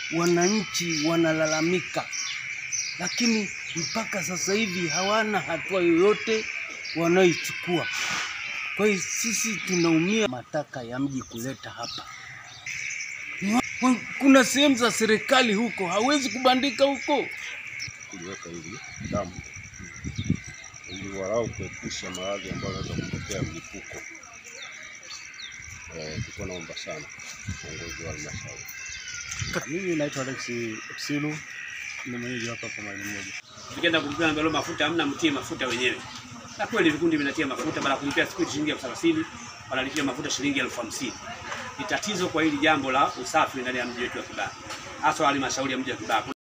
wananchi wanalalamika, lakini mpaka sasa hivi hawana hatua yoyote wanaoichukua. Kwa hiyo sisi tunaumia mataka ya mji kuleta hapa. Wa- Kuna sehemu za serikali huko hawezi kubandika huko. kuliweka hili dampo ili walau kuepusha maradhi ambayo yanaweza kutokea mlipuko. Eh, tulikuwa naomba sana uongozi wa halmashauri. Mimi naitwa Alex Silu, ni mwenyeji hapa kwa mahali moja. Tukienda kulipia nambalo mafuta hamna, mtie mafuta wenyewe. Na kweli vikundi vinatia mafuta, baada ya kulipia siku shilingi elfu thelathini wanalipia mafuta shilingi elfu hamsini. Ni tatizo kwa hili jambo la usafi ndani ya mji wetu wa Kibaha, hasa halmashauri ya mji wa Kibaha.